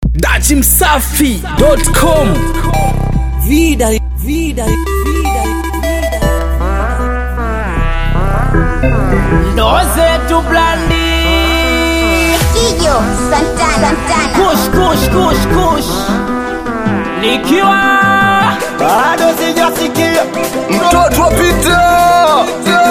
dachimsafi.com Vida, vida, vida, ndo zetu blandi Kijo Santana Santana kush kush kush kush nikiwa bado sijasikia mtoto wa Peter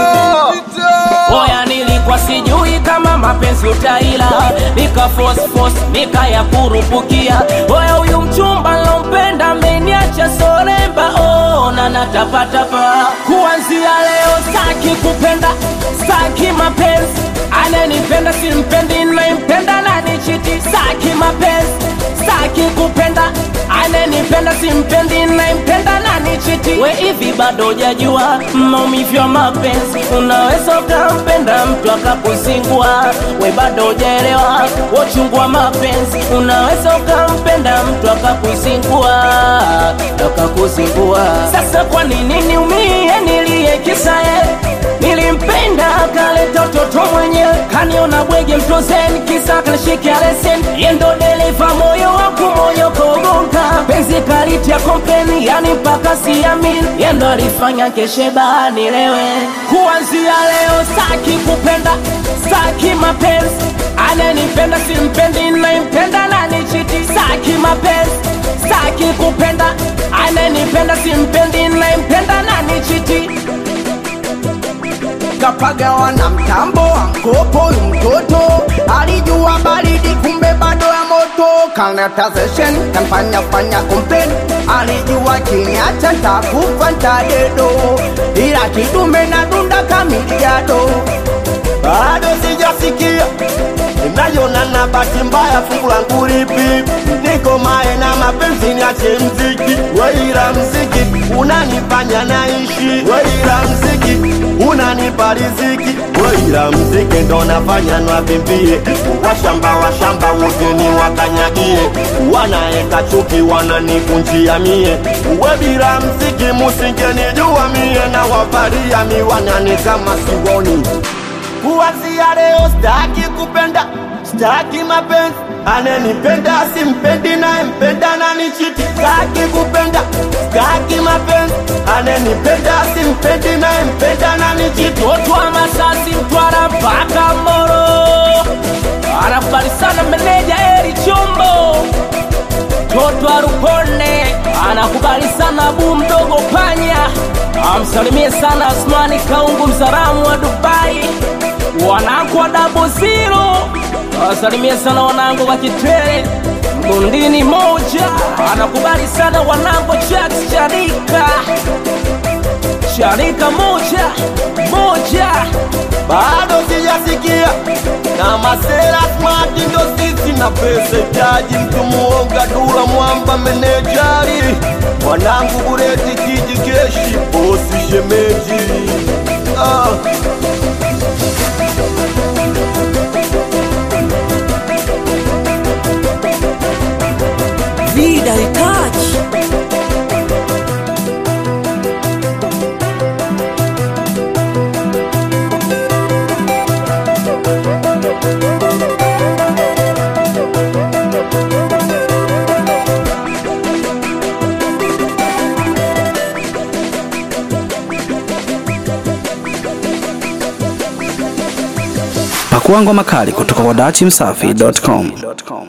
oya nilikuwa sijui kama mapenzi utaila nika force force nika ya kurupukia oya huyu mchumba lompenda ameniacha soremba ona natapatapa kuanzia leo staki kupenda staki mapenzi anenipenda simpendi naimpenda nanichiti staki mapenzi staki kupenda anenipenda simpendi naimpenda nanichiti we hivi bado jajua maumivu ya mapenzi unaweza ukampenda mtu akakuzingua we bado ujaelewa wachungwa mapenzi unaweza ukampenda mtu akakuzingua akakuzingua sasa kwa nini niumie nilie kisae nilimpenda akaleta utoto mwenyewe kaniona bwege mtozeni kisa kanishikia lesen yendo dereva moyo waku moyo kogonka penzi kalitia kompeni yani mpaka siamini yendo alifanya keshe bahani lewe kuanzia leo staki kupenda staki mapenzi anenipenda simpendi naimpenda nanichiti staki mapenzi staki kupenda anenipenda simpendi naimpenda nanichiti kapagawa na mtambo wa mkopo huyu mtoto alijua baridi kumbe bado ya moto kanatazeshen kanfanya fanya komplain alijua kiniacha ntakufa ntadedo ila kidume na dunda kamiliado bado sijasikia inayona na bahati mbaya fungu langu lipi niko mae na mapenzi niache mziki weila mziki unanifanya naishi weila mziki unanipa riziki weila mziki ndo nafanya nwavimbie washamba washamba wote ni wakanyagie wanaeka chuki wananikunjia mie we bila mziki musingenijua mie na wavalia miwanani kama siwoni kuanzia leo staki kupenda staki mapenzi anenipenda simpendi nayempenda nanichiti staki kupenda staki mapenzi anenipenda simpendi nayempenda nanichiti Totwa Masasi Mtwara mpaka Moro, anakubali sana meneja Eri Chombo. Totwa Rupone anakubali sana Bu mdogo Panya, amsalimie sana Asmani Kaungu msalamu wa Dubai, wanangu wa Double Zero awasalimie sana wanangu wa Kitwele Bundini moja, anakubali sana wanangu Jax Charika Sharika moja moja bado sijasikia na masera smart ndo sisi na pesa itaji mtu muonga dula mwamba menejari mwanangu bureti kiji keshi bosi shemeji ah. vida e touch. pakuangwa makali kutoka kwa dachimsafi.com